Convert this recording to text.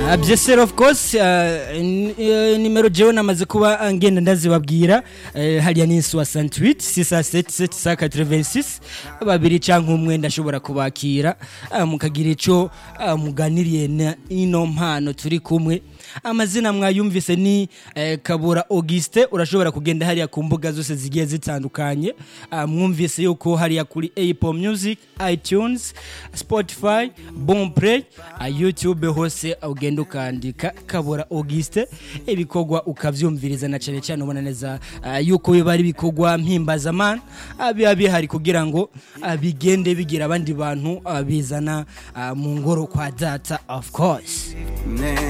Uh, byesero of course uh, n- uh, nimero jewe namaze kuba ngenda ndazibabwira uh, hariya ni 68 677 86 babiri canke umwe ndashobora kubakira uh, mukagira ico uh, muganiriye na ino mpano turi kumwe amazina mwayumvise ni eh, kabura auguste urashobora kugenda hariya ku mbuga zose zigiye zitandukanye uh, mwumvise yuko hariya kuri apple music itunes spotify bonplay uh, youtube hose ugenda ukandika kabura auguste ibikorwa ukavyumviriza na cane cane ubona neza uh, yuko biba ari ibikorwa mpimbazamana uh, biba bihari kugira ngo uh, bigende bigira abandi bantu uh, bizana uh, mu ngoro kwa data of course Ne